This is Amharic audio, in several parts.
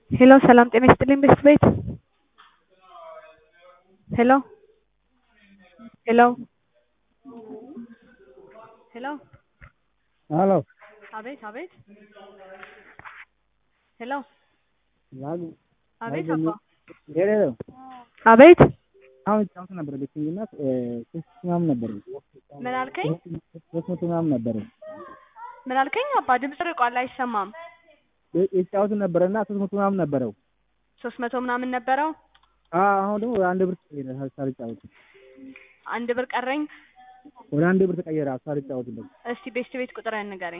ሄሎ ሰላም ጤና ይስጥልኝ ቤስት ቤት ሄሎ ሄሎ ሄሎ ሄሎ አቤት አቤት ሄሎ ላሉ አቤት አባ ሄሎ አቤት አሁን ጫውት ነበር ልክኝና ሶስት ምናምን ነበር ምን አልከኝ ሶስት መቶ ምናምን ነበር ምን አልከኝ አባ ድምፅ ርቋል አይሰማም የጫውት ነበረና ሶስት መቶ ምናምን ነበረው ሶስት መቶ ምናምን ነበረው አሁን ደግሞ ወደ አንድ ብር ተቀየረ ሳልጫወት አንድ ብር ቀረኝ ወደ አንድ ብር ተቀየረ ሳልጫወት ደግሞ እስቲ ቤስት ቤት ቁጥርህን ንገረኝ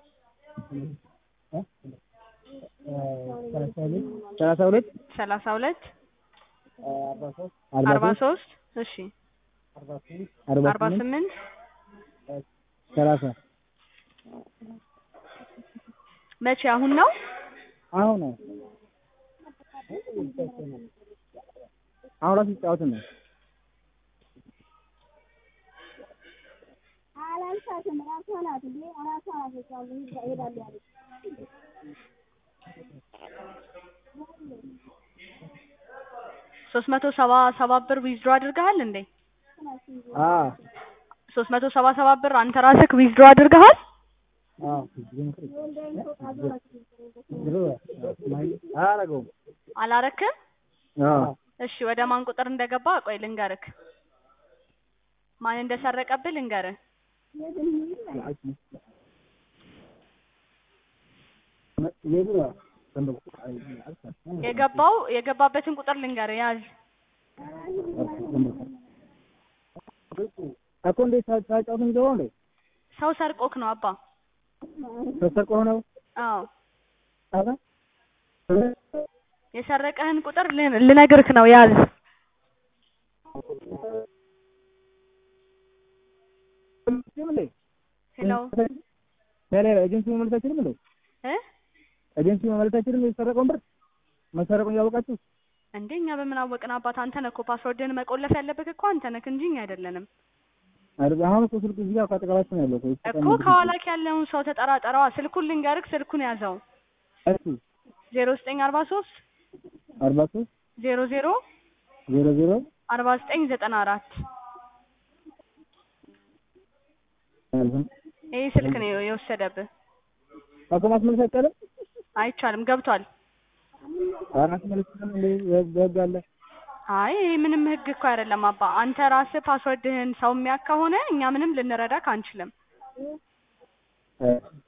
ሰላሳ ሁለት ሰላሳ ሁለት አርባ አርባ ሶስት ሶስት እሺ አርባ አርባ ስምንት ስምንት ሰላሳ መቼ አሁን ነው አሁን ነው አሁን ራሱ ሲጫወት ነው ሶስት መቶ ሰባ ሰባት ብር ዊዝድሮ አድርገሃል እንዴ አ ሶስት መቶ ሰባ ሰባት ብር አንተ ራስህ ዊዝድሮ አድርገሃል አ አላረገውም አላረክም አ እሺ ወደ ማን ቁጥር እንደገባ ቆይ ልንገርክ ማን እንደሰረቀብህ ልንገርህ የገባው የገባበትን ቁጥር ልንገርህ ያዝ እኮ እንዴት ሳጫውት የሚገባው እንዴ ሰው ሰርቆክ ነው አባ ተሰርቆ ነው አዎ አባ የሰረቀህን ቁጥር ልን- ልነግርክ ነው ያዝ ሄሎ ሄሎ ኤጀንሲ መመለስ አይችልም እንዴ እ ኤጀንሲ መመለስ አይችልም የተሰረቀውን ብር መሰረቁን እያወቃችሁ እንዴ እኛ በምን አወቅን አባት አንተ ነህ እኮ ፓስወርድህን መቆለፍ ያለብህ እኮ አንተ ነህ እንጂ እኛ አይደለንም አይደል አሁን እኮ ስልኩ እዚህ ጋር ካጠገባችን ነው ያለው እኮ እኮ ከኋላክ ያለውን ሰው ተጠራጠረዋ ስልኩን ልንገርክ ስልኩን ያዘው እሱ ዜሮ ዘጠኝ አርባ ሶስት አርባ ሶስት ዜሮ ዜሮ ዜሮ ዜሮ አርባ ዘጠኝ ዘጠና አራት ይህ ስልክ ነው የወሰደብህ እኮ ማስመለስ አይቻልም አይቻልም ገብቷል ኧረ ማስመለስ እንደ በህግ አለ አይ ይሄ ምንም ህግ እኮ አይደለም አባ አንተ ራስህ ፓስወርድህን ሰው የሚያክ ከሆነ እኛ ምንም ልንረዳክ አንችልም እ